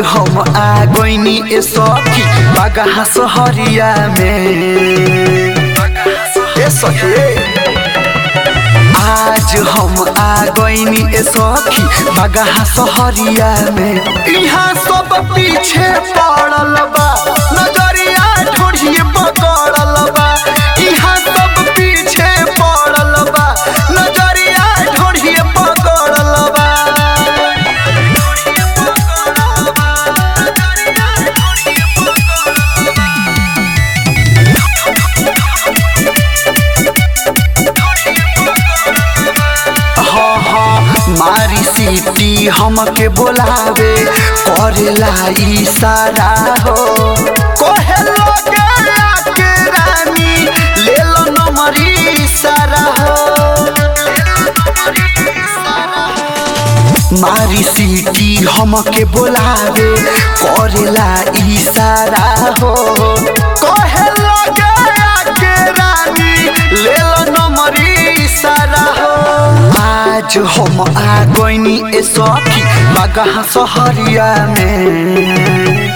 हम आ गईनी ए सखी बगहा सहरिया में ए सखी आज हम आ गईनी ए सखी बगहा सहरिया में यहाँ सब पीछे पड़ल बा नजरिया ढोढ़िए पकड़ल बा यहाँ सब पीछे पड़ल बा नजरिया ढोढ़िए पकड़ल बा हाँ हाँ मारी सीटी हमके बोलावे करेला इशारा हो कहे लगे आके रानी ले लो नंबरी इशारा हो मारी सीटी हमके बोलावे करेला इशारा हो कहे लगे आके रानी ले लो नंबरी इशारा हो आज हम आ गईनी ए सखी बगहा सहरिया में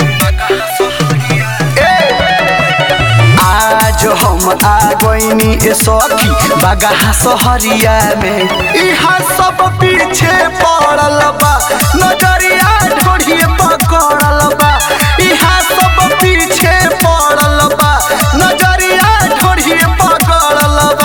आज हम आ गईनी ए सखी बगहा सहरिया में इहा सब पीछे पड़ल बा नजरिया ढोढ़िए पकड़ल बा इहा सब पीछे पड़ल बा नजरिया ढोढ़िए पकड़ल बा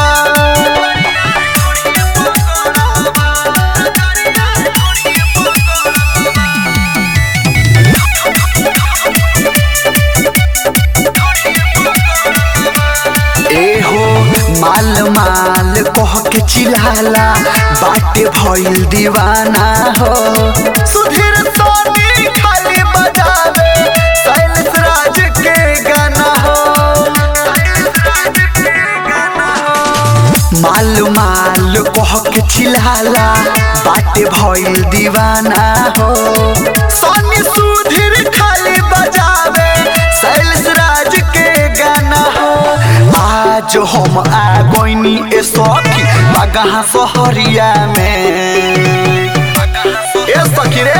ए हो माल माल कह के चिल्लाला बाटे भइल दीवाना हो सुधीर सोनी खाली बजावे शैलेश राज के गाना हो माल माल कह के चिल्लाला बाटे भइल दीवाना हो सोनी सुधीर खाली बजावे शैलेश राज के गाना हो आज हम आ गईनी ए सखी बगहा सहरिया में ए सखी रे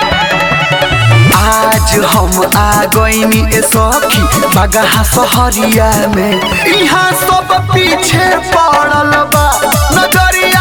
आज हम आ गईनी ए सखी बगहा सहरिया में यहाँ सब पीछे पड़ल बा नजरिया